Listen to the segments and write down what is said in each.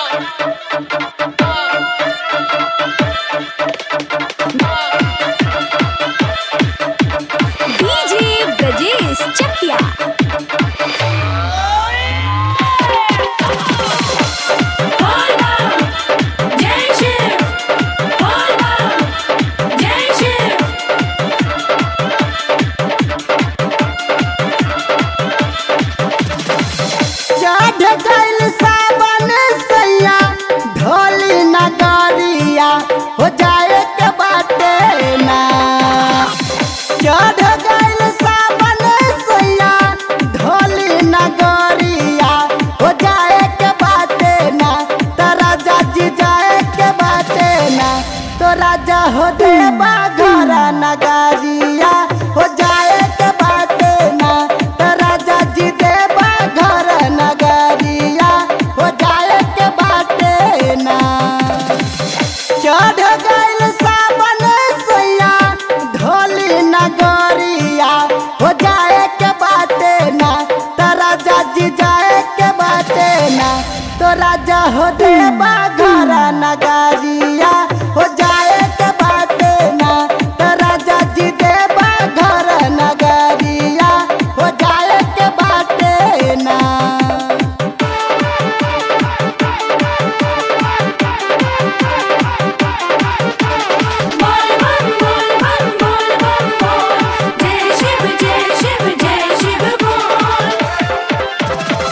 DJ Brajesh चकिया जय शिव जय शिव चढ़ गइल सावन सैया ढोली नगरिया हो जाए के बाटे ना चढ़ गइल सावन सैया ढोली नगरिया हो जाए के बाटे ना तो राजा जी जाए के बाटे ना तो राजा हो देवा घर नगरिया हो जाए के बाटे ना तो राजा जी देवा घर नगरिया हो जाए के बाटे ना चढ़ गइल सावन सैया ढोली नगरिया हो जाए के बाटे ना तो राजा जी जाए के बाटे ना तो राजा हो देवा घर नगरिया हो जाए के बाटे ना तो राजा जी देवा घर नगरिया हो जाए के बाटे ना बोल बम बोल बम बोल बम बोल जय शिव जय शिव जय शिव बोल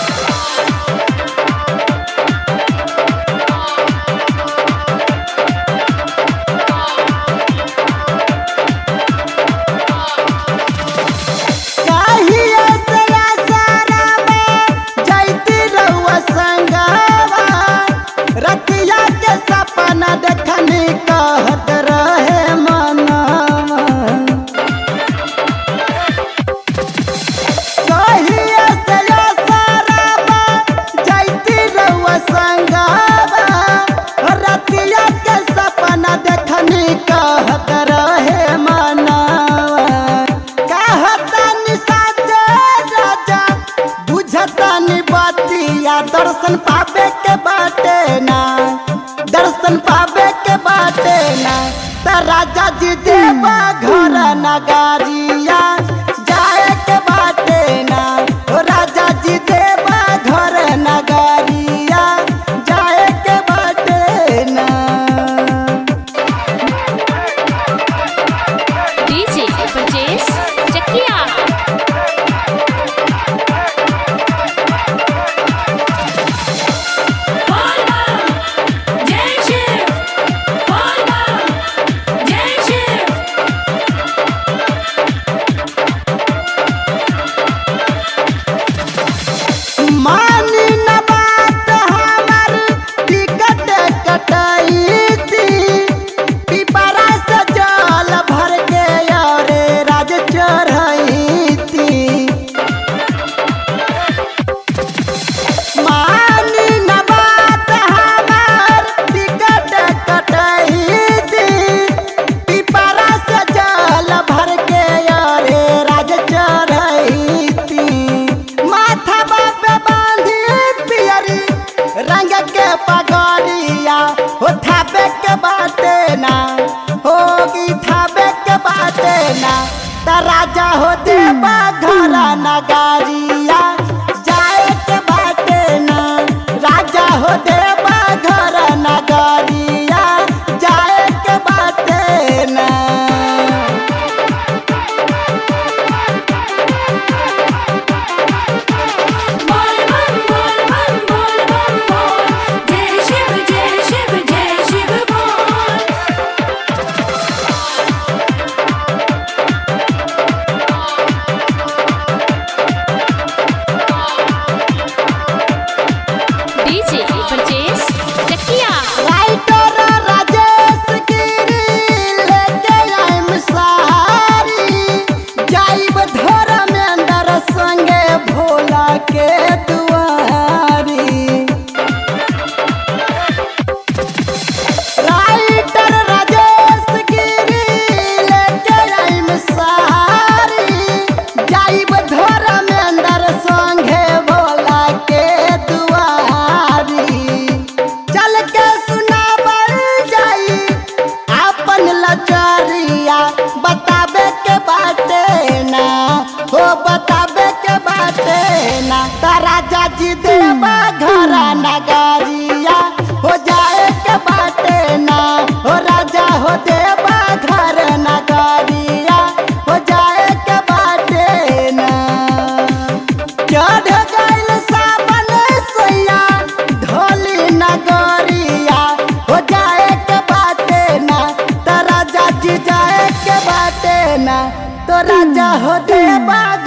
काहिया से आसारामा जैती रउआ संगवा रतिया के सपना देखनी कहत रहे मनवा काहिया से आसारामा जैती रउआ संगवा रतिया के सपना देखनी कहत रहे मनवा कहतानी साजे राजा बुझतानी बातिया दर्शन पावे के बाटे ना दर्शन पावे के बाटे ना त राजा जी देवा घर नगारिया जाए के बाटे ना ओ राजा जी देवा घर नगारिया जाए के बाटे ना डीजे ब्रजेश चकिया जय शिव जय शिव मानी न बात हमर टिकट कटाई थी पिपरा से जल भर के और राज चढ़ाई थी मानी न बात हमर टिकट कटाई थी पिपरा से जल भर के और राज चढ़ाई थी माथा बापे बांधी पियरी रंग के पगड़िया हो थापे के बाटे ना होगी थापे के बाटे ना त राजा हो देवा घर नगारिया जाए के बाटे ना राजा हो देवा घर नगारिया जाए के बाटे ना बोल बम बोल बम बोल बम बोल जय शिव जय शिव जय शिव बोल डीजे ब्रजेश चकिया राइटर त राजा जी देवा घर नगरिया हो जाए के बाटे ना हो राजा हो देवा घर नगरिया हो जाए के बाटे ना चढ़ गइल सावन सैया ढोली नगरिया हो जाए के बाटे ना तो राजा जी जाए के बाटे ना तो राजा हो देवा